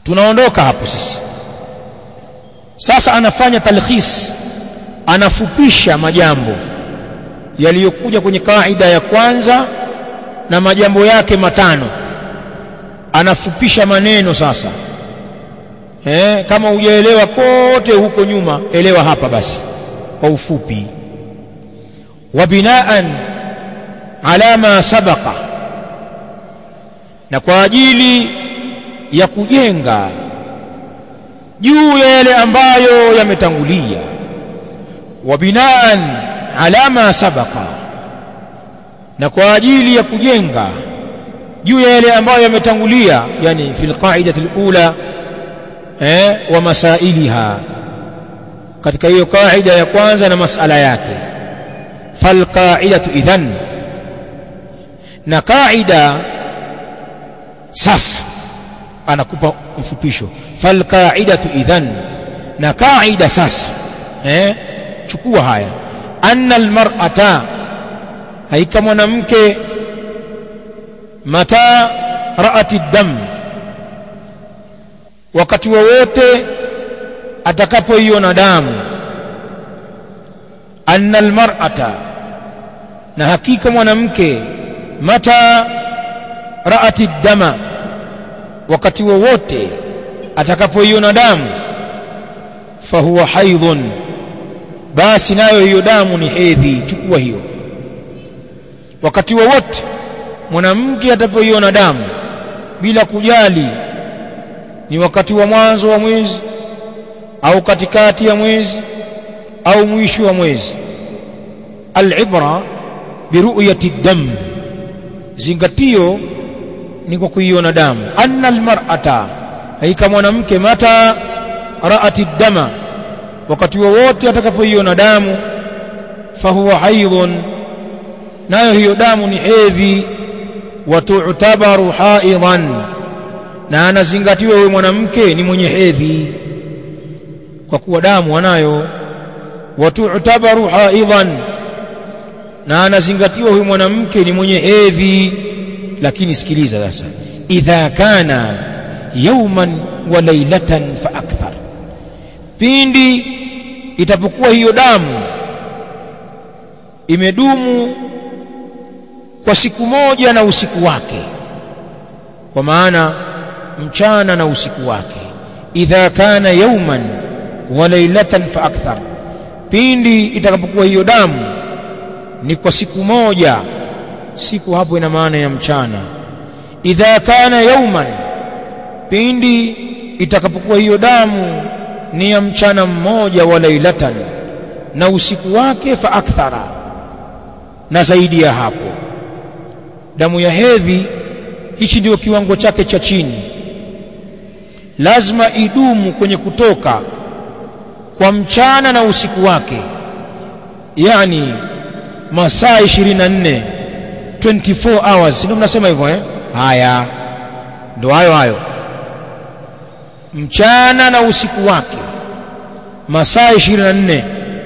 tunaondoka hapo sisi sasa anafanya talkhis anafupisha majambo yaliyokuja kwenye kaida ya kwanza na majambo yake matano anafupisha maneno sasa eh, kama hujaelewa kote huko nyuma elewa hapa basi kwa ufupi wa binaan ala ma sabaqa na kwa ajili ya kujenga juu ya yale ambayo yametangulia wa binaan ala ma sabaqa na kwa ajili ya kujenga juu ya yale ambayo yametangulia yani fil qaidati alula eh wa masailiha katika hiyo kaida ya kwanza na masala yake fal qaidatu idhan na kaida sasa anakupa mfupisho fal qaidatu idhan na kaida sasa eh chukua haya anna almar'ata haika mwanamke mata raati dam wakati wowote atakapoiona damu anna almar'ata na hakika mwanamke mata raati dama wakati wowote atakapoiona damu fahuwa haidhun basi nayo hiyo damu ni hedhi chukua hiyo wakati wowote mwanamke atapoiona damu bila kujali ni wakati wa mwanzo wa mwezi au katikati ya mwezi au mwisho wa mwezi alibra biruyati dam zingatio ni kwa kuiona damu anna almar'ata haika mwanamke mata raati dama wakati wowote atakapoiona damu fahuwa haidhun nayo hiyo damu ni hedhi watu'tabaru haidhan na anazingatiwa huyo mwanamke ni mwenye hedhi kwa kuwa damu anayo watu'tabaru haidhan na anazingatiwa huyo mwanamke ni mwenye hedhi lakini sikiliza sasa idha kana yawman wa laylatan fa akthar pindi itapokuwa hiyo damu imedumu kwa siku moja na usiku wake kwa maana mchana na usiku wake idha kana yawman wa laylatan fa akthar pindi itakapokuwa hiyo damu ni kwa siku moja siku hapo ina maana ya mchana idha kana yawman pindi itakapokuwa hiyo damu ni ya mchana mmoja wa lailatan na usiku wake fa akthara na zaidi ya hapo damu ya hedhi hichi ndio kiwango chake cha chini lazima idumu kwenye kutoka kwa mchana na usiku wake yani masaa 24 24 hours ndio mnasema hivyo eh haya ndio hayo hayo mchana na usiku wake masaa 24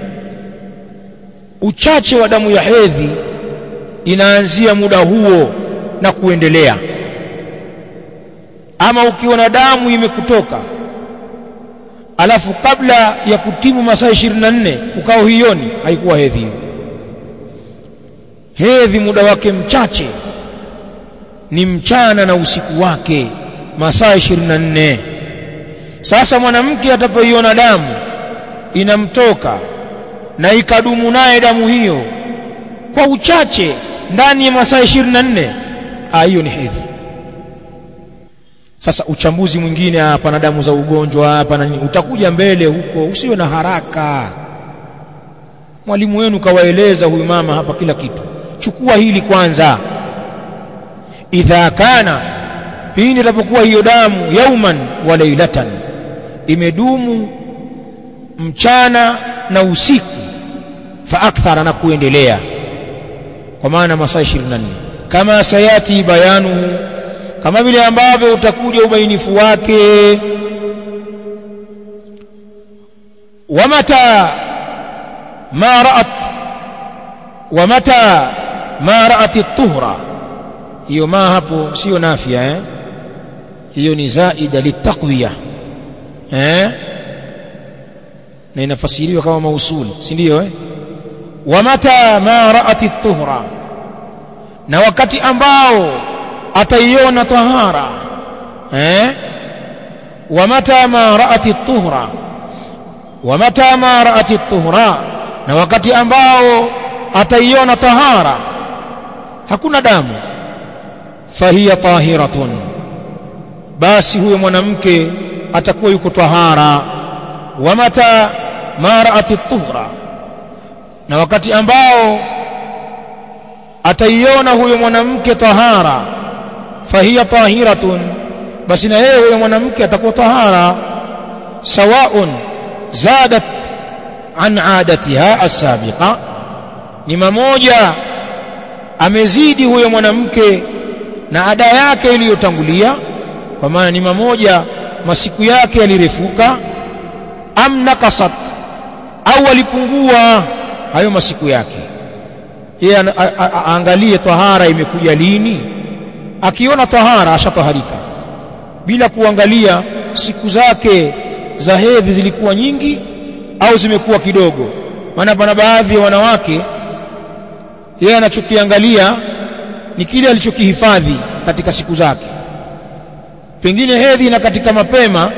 uchache wa damu ya hedhi inaanzia muda huo na kuendelea ama ukiona damu imekutoka alafu kabla ya kutimu masaa 24 ukao hioni haikuwa hedhi hiyo hedhi muda wake mchache ni mchana na usiku wake masaa 24 sasa mwanamke atapoiona damu inamtoka na ikadumu naye damu hiyo kwa uchache ndani ya masaa 24 ah hiyo ni hedhi sasa uchambuzi mwingine hapa na damu za ugonjwa hapa na nini utakuja mbele huko usiwe na haraka mwalimu wenu kawaeleza huyu mama hapa kila kitu chukua hili kwanza idha kana pindi itapokuwa hiyo damu yauman wa lailatan imedumu mchana na usiku fa akthara na kuendelea kwa maana masaa 24 kama sayati bayanuhu kama vile ambavyo utakuja ubainifu wake wamata ma ra'at wamata ma ra'at at-tuhra hiyo ma hapo sio nafia eh hiyo ni zaida litaqwiya eh na inafasiriwa kama mausuli si ndio eh wa mata ma ra'at at-tuhra na wakati ambao ataiona tahara eh wa mata ma ra'at at-tuhra wa mata ma ra'at at-tuhra na wakati ambao ataiona tahara hakuna damu fahiya tahiratun basi huyo mwanamke atakuwa yuko tahara wa mata ma ra'at at-tuhra na wakati ambao ataiona huyo mwanamke tahara fahiya tahiratun basi na yeye huyo mwanamke atakuwa tahara sawaun zadat an adatiha as-sabiqa ni mamoja amezidi huyo mwanamke na ada yake iliyotangulia kwa maana ni mamoja masiku yake yalirefuka am nakasat au alipungua hayo masiku yake yeye aangalie tahara imekuja lini akiona tahara ashataharika bila kuangalia siku zake za hedhi zilikuwa nyingi au zimekuwa kidogo maana pana baadhi ya wanawake yeye anachokiangalia ni kile alichokihifadhi katika siku zake pengine hedhi na katika mapema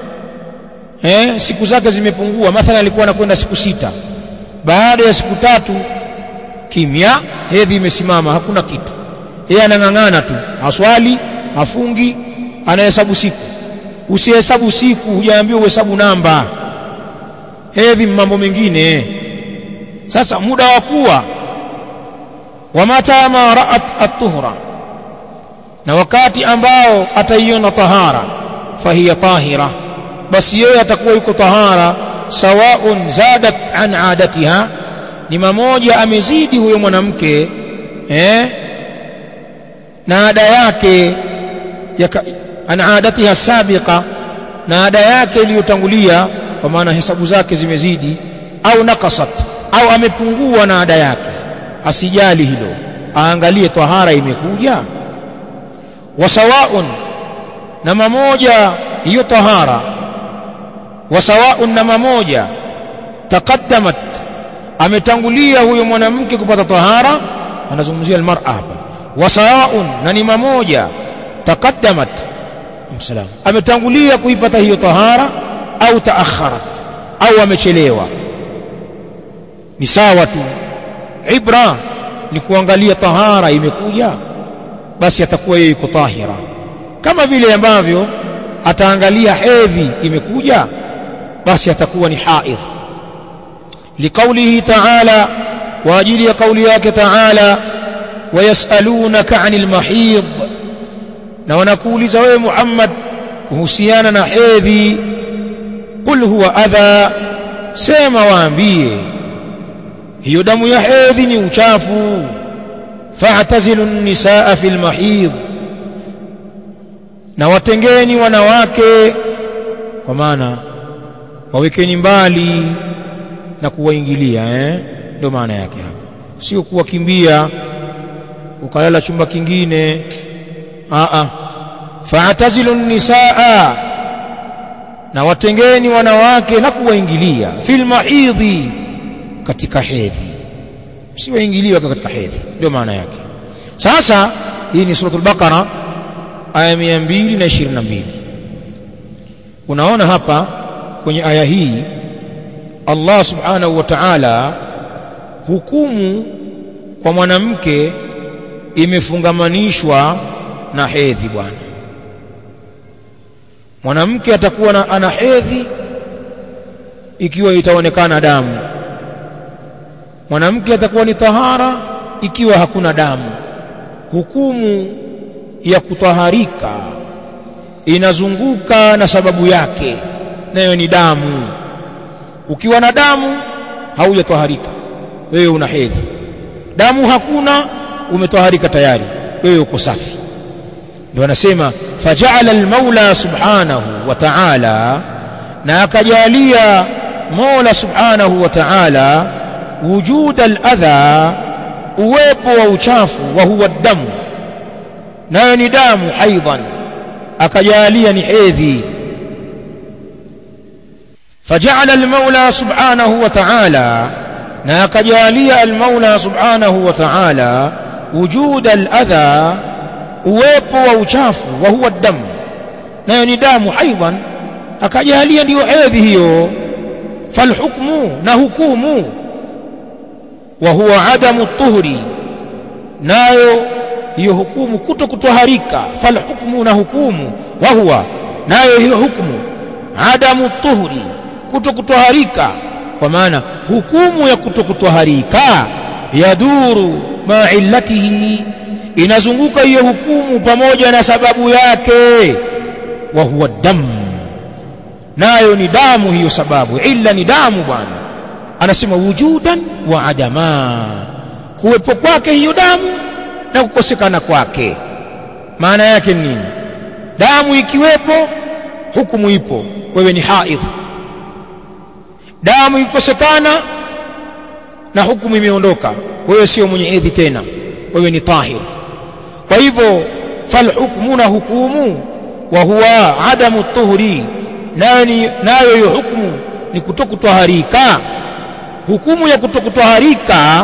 eh, siku zake zimepungua mathalan alikuwa anakwenda siku sita baada ya siku tatu kimya hedhi imesimama hakuna kitu yeye anang'ang'ana tu haswali hafungi anahesabu siku usihesabu siku hujaambiwa uhesabu namba hedhi mambo mengine sasa muda wa kuwa wa mata ma ra'at at-tuhra na wakati ambao ataiona tahara fahiya tahira basi yeye atakuwa yuko tahara sawaun zadat an adatiha ni mamoja amezidi huyo mwanamke eh na ada yake yaka, an adatiha sabiqa na ada yake iliyotangulia kwa maana hesabu zake zimezidi au nakasat au amepungua na ada yake asijali hilo aangalie tahara imekuja wasawaun na mamoja hiyo tahara wasawaun na mamoja taqaddamat ametangulia huyo mwanamke kupata tahara anazungumzia almar'a hapa wasawaun na ni mamoja taqaddamat msalam ametangulia kuipata hiyo tahara au taakharat au amechelewa ni sawa tu ibra ni kuangalia tahara imekuja basi atakuwa yeye yuko tahira kama vile ambavyo ataangalia hedhi imekuja basi atakuwa ni haidh liqaulihi ta'ala wa ajili ya kauli yake ta'ala wayasalunaka 'anil mahid na wanakuuliza wewe Muhammad kuhusiana na hedhi qul huwa adha sema waambie hiyo damu ya hedhi ni uchafu fa'tazilu an-nisaa fil mahid na watengeni wanawake kwa maana wawekeni mbali na kuwaingilia eh ndio maana yake hapa sio kuwakimbia ukalala chumba kingine a a fa'tazilu an-nisaa na watengeni wanawake na kuwaingilia fil mahidhi katika hedhi siwaingiliwe katika hedhi ndio maana yake sasa hii ni suratul baqara aya 222 unaona hapa kwenye aya hii Allah subhanahu wa ta'ala hukumu kwa mwanamke imefungamanishwa na hedhi bwana mwanamke atakuwa na ana hedhi ikiwa itaonekana damu mwanamke atakuwa ni tahara ikiwa hakuna damu hukumu ya kutaharika inazunguka na sababu yake nayo ni damu ukiwa na damu haujataharika wewe una hedhi damu hakuna umetaharika tayari wewe uko safi ndio anasema faja'ala al-maula subhanahu wa ta'ala na akajalia mola subhanahu wa ta'ala wujud al-adha uwepo wa uchafu wa huwa damu nayo ni damu aidan akajalia ni hedhi فجعل المولى سبحانه وتعالى na akajalia almaula subhanahu wa ta'ala wujud aladha uwepo wa uchafu wa huwa damu nayo ni damu aidan akajalia ndiyo hedhi hiyo falhukmu na hukumu wa huwa adamu tuhri nayo hiyo hukumu kuto kutoharika falhukmu na hukumu wa huwa nayo hiyo hukumu adamu tuhri kuto kutoharika kwa maana hukumu ya kutokutoharika yaduru ma illatihi inazunguka hiyo hukumu pamoja na sababu yake wa huwa dam nayo ni damu hiyo sababu illa ni damu bwana anasema wujudan wa adama kuwepo kwake hiyo damu na kukosekana kwake maana yake nini damu ikiwepo hukumu ipo wewe ni haidh damu ikikosekana na hukumu imeondoka wewe sio mwenye edhi tena wewe ni tahir kwa hivyo falhukmu na hukumu wa huwa adamu tuhuri nayo ni nayo hiyo hukumu ni kutokutwaharika hukumu ya kutokutwaharika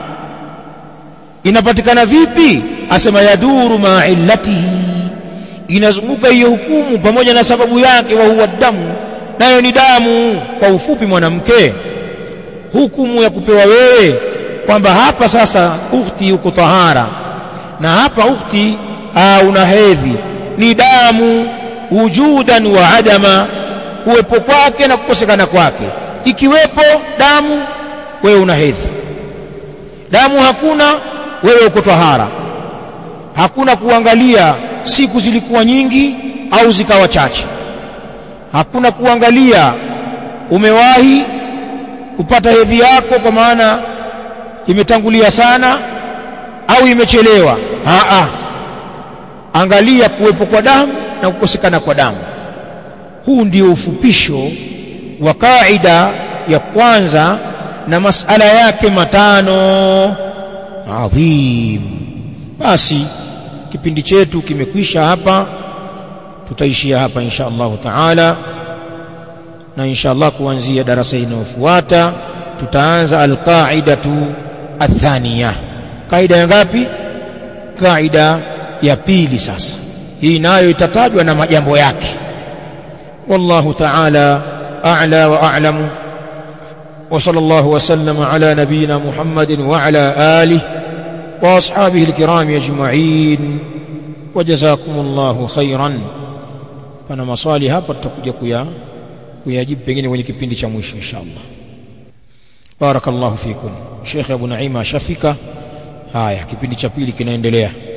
inapatikana vipi asema yaduru ma illatihi inazunguka hiyo hukumu pamoja na sababu yake wa huwa damu nayo ni damu kwa ufupi mwanamke hukumu ya kupewa wewe kwamba hapa sasa ukhti uko tahara na hapa ukhti una hedhi ni damu wujudan wa adama kuwepo kwake na kukosekana kwake ikiwepo damu wewe una hedhi damu hakuna wewe uko tahara hakuna kuangalia siku zilikuwa nyingi au zikawa chache hakuna kuangalia umewahi kupata hedhi yako kwa maana imetangulia sana au imechelewa aa angalia kuwepo kwa damu na kukosekana kwa damu huu ndio ufupisho wa kaida ya kwanza na masala yake matano adhim basi kipindi chetu kimekwisha hapa tutaishia hapa insha Allah taala na insha Allah kuanzia darasa inayofuata tutaanza alqaidatu athaniya kaida ya ngapi kaida ya pili sasa hii nayo itatajwa na majambo yake wallahu taala a'la wa a'lamu وصلى الله وسلم على نبينا محمد وعلى آله وأصحابه الكرام أجمعين وجزاكم الله خيرا pana maswali hapa tutakuja kuya kuyajibu pengine kwenye kipindi cha mwisho inshallah barakallahu fikum Sheikh Abu Naima ashafika haya kipindi cha pili kinaendelea